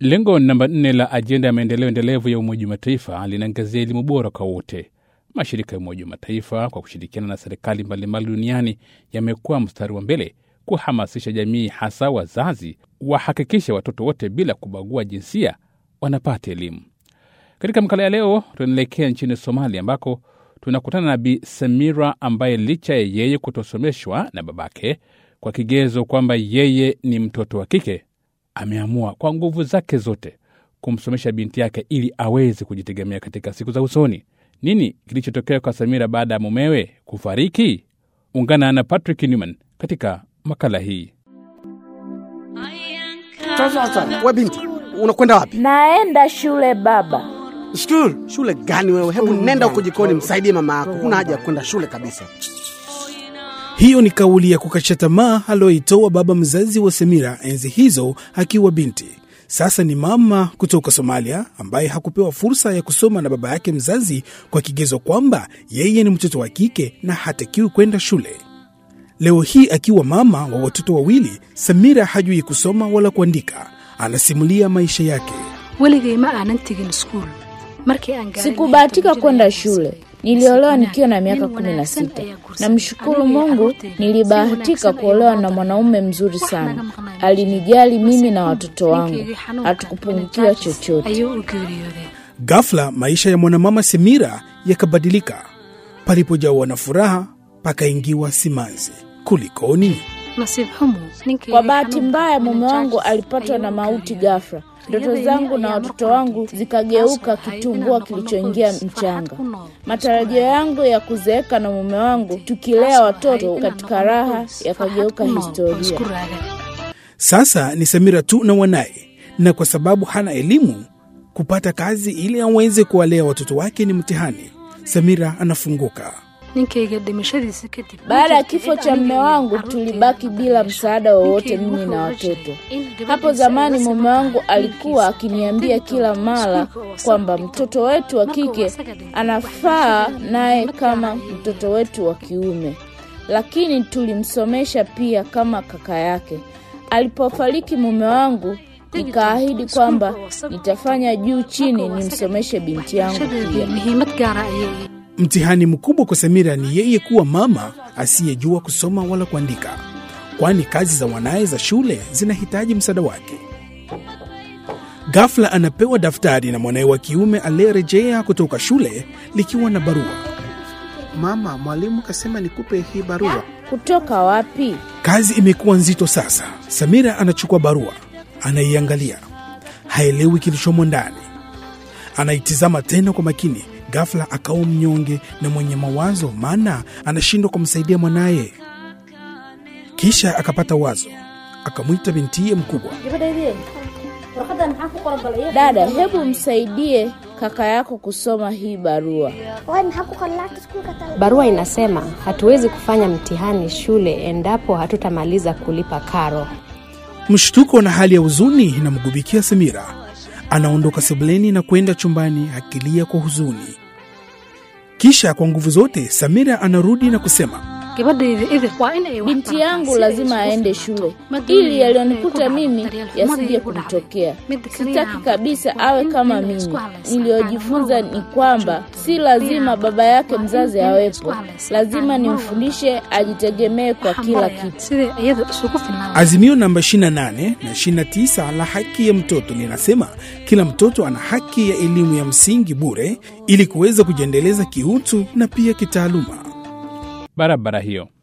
Lengo namba nne la ajenda ya maendeleo endelevu ya Umoja wa Mataifa linaangazia elimu bora kwa wote. Mashirika ya Umoja wa Mataifa kwa kushirikiana na serikali mbalimbali duniani yamekuwa mstari wa mbele kuhamasisha jamii, hasa wazazi, wahakikishe watoto wote bila kubagua jinsia wanapata elimu. Katika makala ya leo, tunaelekea nchini Somalia ambako tunakutana na Bi Samira ambaye licha ya yeye kutosomeshwa na babake kwa kigezo kwamba yeye ni mtoto wa kike, ameamua kwa nguvu zake zote kumsomesha binti yake ili aweze kujitegemea katika siku za usoni. Nini kilichotokea kwa Samira baada ya mumewe kufariki? Ungana na Patrick Newman katika makala hii. Sasa we binti, unakwenda wapi? Naenda shule baba. Shule? Shule gani wewe? Hebu nenda huko jikoni, msaidie mama yako. Huna haja ya kwenda shule kabisa. Hiyo ni kauli ya kukatisha tamaa aliyoitoa baba mzazi wa Samira enzi hizo akiwa binti. Sasa ni mama kutoka Somalia ambaye hakupewa fursa ya kusoma na baba yake mzazi kwa kigezo kwamba yeye ni mtoto wa kike na hatakiwi kwenda shule. Leo hii akiwa mama wa watoto wawili, Samira hajui kusoma wala kuandika. Anasimulia maisha yake. weligay ma aanan tegin iskuul markii aan gaarin Sikubahatika kwenda shule. Niliolewa nikiwa na miaka kumi na sita. Namshukuru Mungu, nilibahatika kuolewa na mwanaume mzuri sana. Alinijali mimi na watoto wangu, hatukupungukiwa chochote. ayuu u geeriyooday Ghafla maisha ya mwanamama Samira yakabadilika. Palipojawa na furaha, pakaingiwa simanzi. Kulikoni? nasiib xumo ninkii Kwa bahati mbaya, mume wangu alipatwa na mauti ghafla. Ndoto zangu na watoto wangu zikageuka kitumbua kilichoingia mchanga. Matarajio yangu ya kuzeeka na mume wangu tukilea watoto katika raha yakageuka historia. Sasa ni Samira tu na wanaye, na kwa sababu hana elimu, kupata kazi ili aweze kuwalea watoto wake ni mtihani. Samira anafunguka. ninkayga dhimashadiisa kadib Baada ya kifo cha mume wangu tulibaki bila msaada wowote, mimi na watoto. Hapo zamani mume wangu alikuwa akiniambia kila mara kwamba mtoto wetu wa kike anafaa naye kama mtoto wetu wa kiume, lakini tulimsomesha pia kama kaka yake. Alipofariki mume wangu, nikaahidi kwamba nitafanya juu chini nimsomeshe binti yangu shadeedii pia. muhiimad gaara ayay Mtihani mkubwa kwa Samira ni yeye kuwa mama asiyejua kusoma wala kuandika, kwani kazi za wanaye za shule zinahitaji msaada wake. Ghafla anapewa daftari na mwanaye wa kiume aliyerejea kutoka shule likiwa na barua. Mama, mwalimu kasema nikupe hii barua. Kutoka wapi? Kazi imekuwa nzito sasa. Samira anachukua barua, anaiangalia, haelewi kilichomo ndani. Anaitizama tena kwa makini. Ghafla akawa mnyonge na mwenye mawazo, maana anashindwa kumsaidia mwanaye. Kisha akapata wazo, akamwita bintiye mkubwa. Dada, hebu msaidie kaka yako kusoma hii barua. Barua inasema hatuwezi kufanya mtihani shule endapo hatutamaliza kulipa karo. Mshtuko na hali ya huzuni inamgubikia Samira. Anaondoka sebuleni na kwenda chumbani akilia kwa huzuni. Kisha kwa nguvu zote Samira anarudi na kusema, gabadhayda idil waa in ay wax Binti barataa yangu si lazima ay aende isku shule Madhuri ili yaliyonikuta ay ku mimi dhacday, daryeelxumadii yasije ku dhacday. kumtokea. Midda kaliya Sitaki aan kabisa waa awe in kama la mimi. isku halaysan. Niliyojifunza Aan mar ni walba kwamba si lazima baba yake mzazi in la awepo, isku halaysan. lazima Aan mar nimfundishe ajitegemee kwa Waxaan kila barayaa kitu. sidai iyada isugu filnaan Azimio namba 28 na 29 la haki ya mtoto linasema kila mtoto ana haki ya elimu ya msingi bure ili kuweza kujiendeleza kiutu na pia kitaaluma. Barabara hiyo